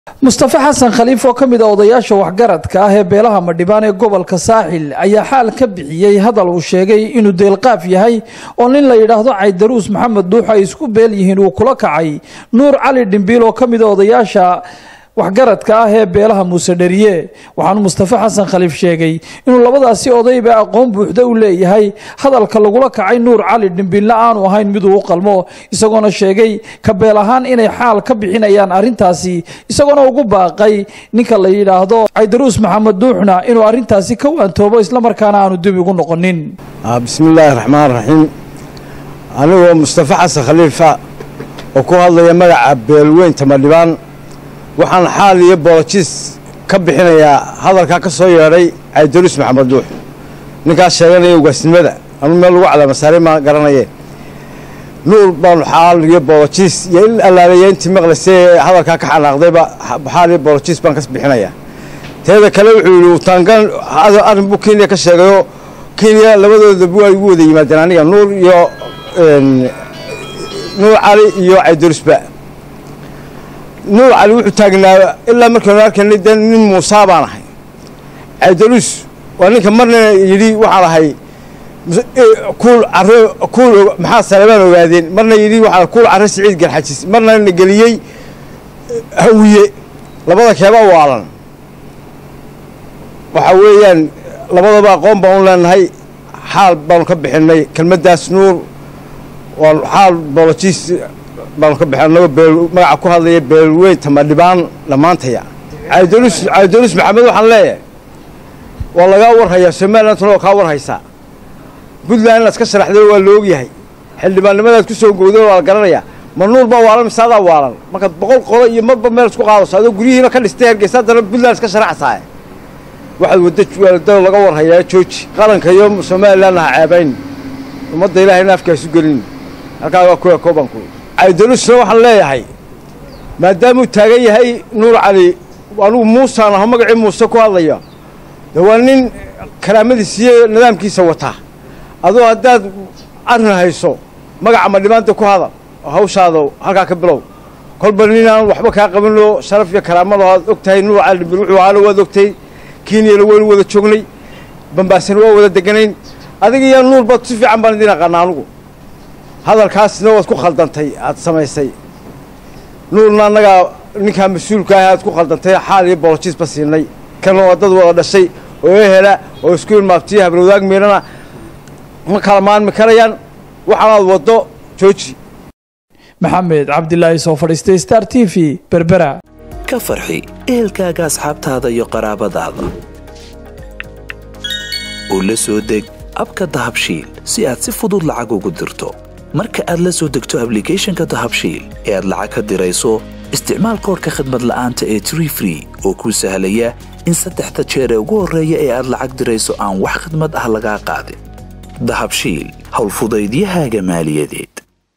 mustafe xasan khaliif oo ka mid a odayaasha waxgaradka ah ee beelaha madhibaan ee gobolka saaxil ayaa xaal ka bixiyey hadal uu sheegay inuu deelqaaf yahay oo nin la yidhaahdo caydaruus maxamed duux ay isku beel yihiin uu kula kacay nuur cali dhimbiil oo ka mid a odayaasha waxgaradka ah ee beelaha muuse dheriye waxaanu mustafe xasan khaliif sheegay inuu labadaasi odayba aqoon buuxda u leeyahay hadalka lagula kacay nuur cali dhimbiilna aanu ahayn miduu u qalmo isagoona sheegay ka beel ahaan inay xaal ka bixinayaan arrintaasi isagoona ugu baaqay ninka la yidhaahdo caydaruus maxamed duuxna inuu arrintaasi ka waantoobo islamarkaana aanu dib igu noqonin bismillaahi raxmaan raxiim anigoo mustafe xasan khaliifa oo ku hadlaya magaca beelweynta madhibaan waxaan xaal iyo boolojiis ka bixinayaa hadalkaa ka soo yeedhay caydaruus maxamed duux ninkaas sheeganaya ugaasnimada anu meel lagu calaamasaaray maa garanayeen nuur baanu xaal iyo boolojiis iyo il allaaleeya intii maqlaysay ee hadalkaa ka xanaaqdayba xaal iyo boolojiis baan ka bixinayaa teeda kale wuxuu yidhi utangan arrin buu kenya ka sheegayoo kenya labadoodaba ay ugu wada yimaadeen aniga nuur iyo nuur cali iyo caydaruusba nuur cali wuxuu taagnaa ilaa markaynu arkaynay de nin muusaa baan ahay caydaruus waa ninka marna yidhi waxaan ahay kuul care kuul maxaa salebaan ogaadeen marna yidhi waxaan kuul care siciid garxajis marna na geliyey hawiye labada keeba waalan waxa weeyaan labadaba aqoon baan u leenahay xaal baanu ka bixinay kelmaddaas nuur waa xaal boolojiis baanu ka bixin anagoo beel magaca ku hadlaya beelweynta madhibaan dhammaantaya caydaruus caydaruus maxamed waxaan leeyahay waa lagaa warhayaa somalilandtuna waa kaa warhaysaa puntland inaad ka sharaxday waa la ogyahay xildhibaannimadaad ku soo gowday waa la garanayaa ma nuur baa waalan mise adaa waalan markaad boqol qolo iyo marba meel isku qaadayso adoo guryihiina ka dhistay hargeysa haddana puntland iska sharaxsaaye waxaad wadda waalada laga warhayaa jooji qaranka iyo somalilandna ha ceebayn ummadda ilahayna afkaasu gelin halkaa waa kuwa koobanku caydaruusna waxaan leeyahay maadaamuu taagan yahay nuur cali anugu muusaan aho magacii muuse ku hadlaya de waa nin karaamadiisa iyo nidaamkiisa wataa adoo haddaad arrin hayso magaca madhibaanta ku hadal oo hawshaada halkaa ka bilow kolba ninaan waxba kaa qabanoo sharaf iyo karaamada aad og tahay nuur cali dhimbil wuxuu ahaana waad ogtay kenyana waynu wada joognay bambaasina waa wada deganayn adiga iyo nuurba si fiican baan idiin aqaana anugu hadalkaasna waad ku khaldantay aad samaysay nuurna annagaa ninkaa mas-uulka ah aad ku khaldantay xaal iyo boolojiisba siinay kana waa dad wada dhashay oo ehela oo isku ilmaabtiya habrowdaag miidhana ma kala maanmi karayaan waxaanaad waddo jooji maxamed cabdilaahi soo fadhiistay star t v berbera ka farxi ehelkaaga asxaabtaada iyo qaraabadaada oo la soo deg abka dahabshiil si aad si fudud lacag ugu dirto marka aad la soo degto ablicathonka dahabshiil ee aad lacag ka dirayso isticmaal koorka khadmad la'aanta ee tree free oo kuu sahlaya in saddexda jeer ee ugu horreeya ee aad lacag dirayso aan wax khadmad ah lagaa qaadin dahabshiil howlfudaydiyahaaga maaliyadeed